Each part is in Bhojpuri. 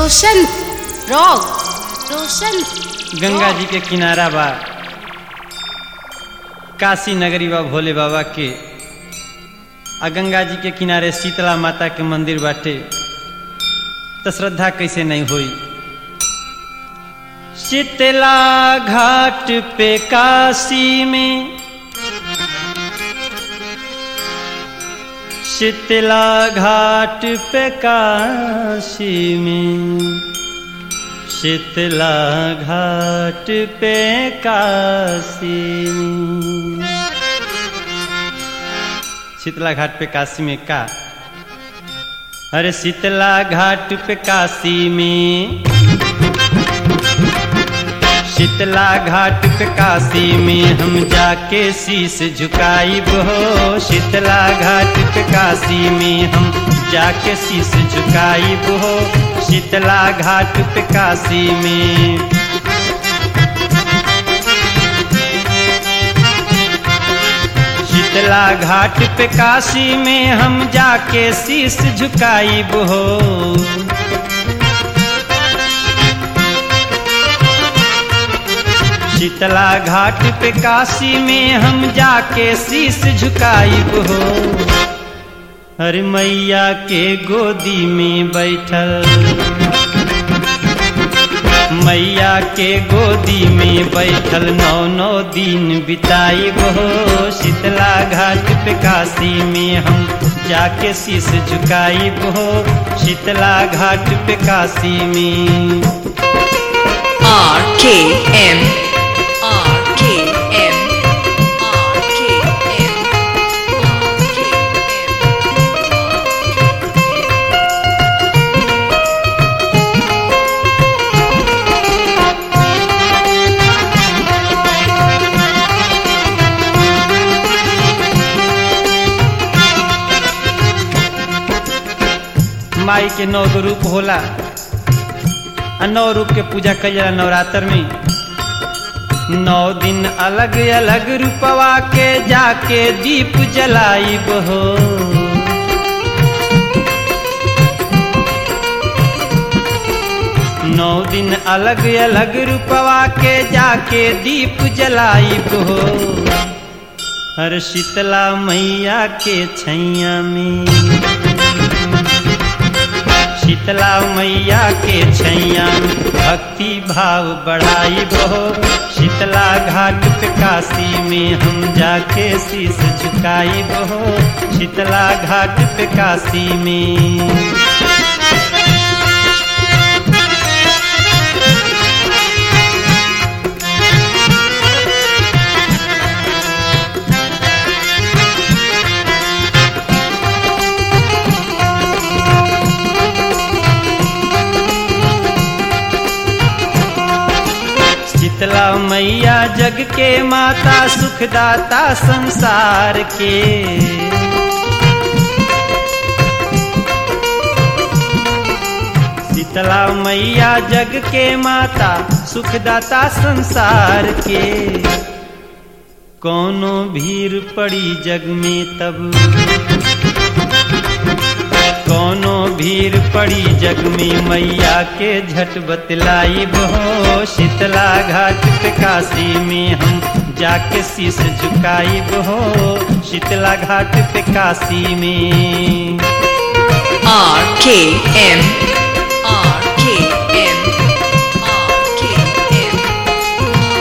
रोशन रॉक रोशन गंगा जी के किनारा बा काशी नगरी बा भोले बाबा के आ गंगा जी के किनारे शीतला माता के मंदिर बाटे तो श्रद्धा कैसे नहीं हुई शीतला घाट पे काशी में शीतला घाट पे काशी में शीतला घाट पे काशी में शीतला घाट पे काशी में का अरे शीतला घाट पे काशी में शीतला घाट पे काशी में हम जाके शीश झुकाई हो शीतला घाट पे काशी में हम जाके शीश झुकाई हो शीतला घाट पे काशी में शीतला घाट पे काशी में हम जाके शीश झुकाई हो शीतला घाट पे काशी में हम जाके शीश झुकाई हो अरे मैया के गोदी में बैठल मैया के गोदी में बैठल नौ नौ दिन बिताई हो शीतला घाट पे काशी में हम जाके शीश झुकाई हो शीतला घाट पे काशी में R K M R K M R K M R K M माई के नौ गो रूप होला आ नौ रूप के पूजा कल जाला नवरात्र में नौ दिन अलग अलग रूपवा के जाके दीप जलाई हो नौ दिन अलग अलग रूपवा के जाके दीप जलाई हो हर शीतला मैया के छैया में शीतला मैया के छैया भक्ति भाव बढ़ाई बहो शीतला घाट पे काशी में हम जाके शीश झुकाई बहो शीतला घाट पे काशी में शीतला मैया जग के माता सुखदाता संसार के शीतला मैया जग के माता सुखदाता संसार के कोनो भीड़ पड़ी जग में तब कोनो भीड़ पड़ी जग में मैया के झट बतलाई बहो शीतला घाट पे काशी में हम जाके शीश झुकाई बहो शीतला घाट पे काशी में R K M R K M R K M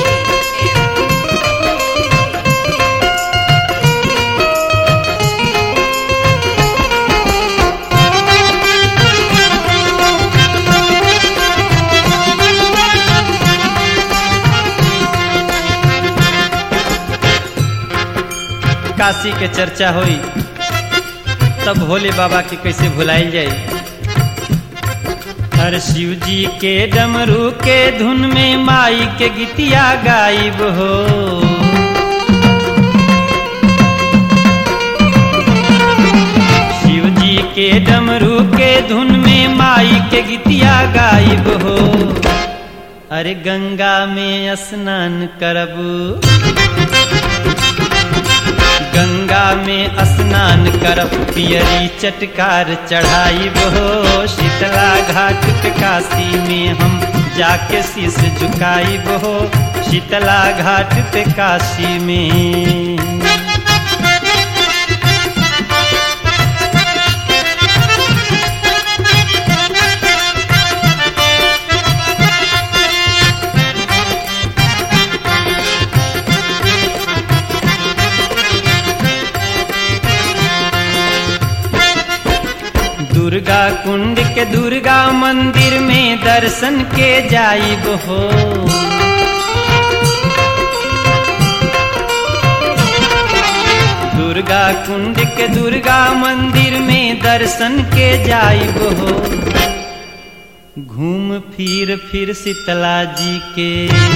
Kashi के चर्चा होई तब भोले बाबा के कैसे भुलाइल जाए हर शिव जी के डमरू के धुन में माई के गीतिया गायब हो शिव जी के डमरू के धुन में माई के गीतिया गायब हो अरे गंगा में स्नान करब गंगा गंगा में स्नान करब पियरी चटकार चढ़ाई बहो शीतला घाट पे काशी में हम जाके शीश झुकाई बहो शीतला घाट पे काशी में दुर्गा कुंड के दुर्गा मंदिर में दर्शन के जाइब हो दुर्गा कुंड के दुर्गा मंदिर में दर्शन के जाइब हो घूम फिर फिर शीतला जी के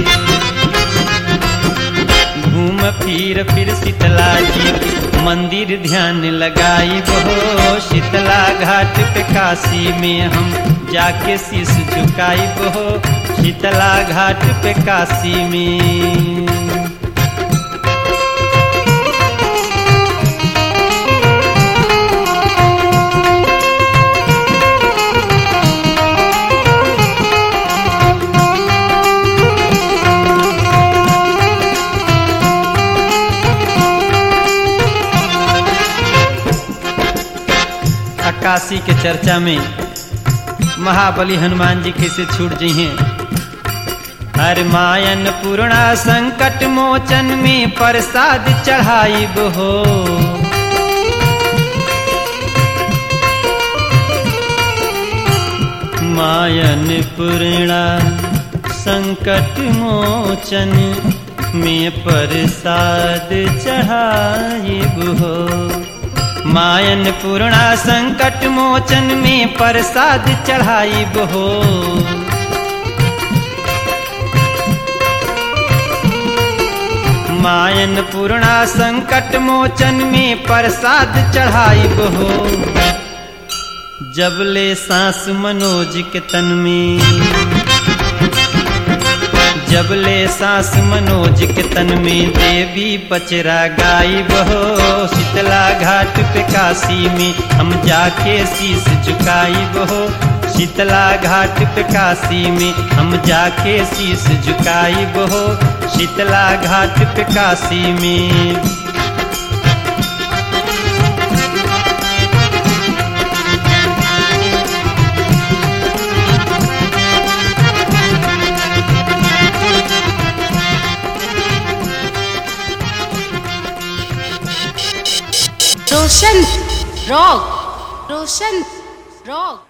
घूम फिर फिर शीतला जी के मंदिर ध्यान लगाई बहो शीतला घाट पे काशी में हम जाके शीश झुकाई बहो शीतला घाट पे काशी में काशी के चर्चा में महाबली हनुमान जी कैसे छूट जी हैं हर मायन पूर्णा संकट मोचन में प्रसाद चढ़ाई हो मायन पूर्णा संकट मोचन में प्रसाद चढ़ाई हो मायन पूर्णा संकट मोचन में प्रसाद चढ़ाई हो मायन पूर्णा संकट मोचन में प्रसाद चढ़ाई हो जबले सांस मनोज के तन में जबले सांस मनोज के तन में देवी पचरा गाई बहो शीतला घाट पे काशी में हम जाके शीश झुकाई बहो शीतला घाट पे काशी में हम जाके शीश झुकाई बहो शीतला घाट पे काशी में रोशन रॉक रोशन रॉक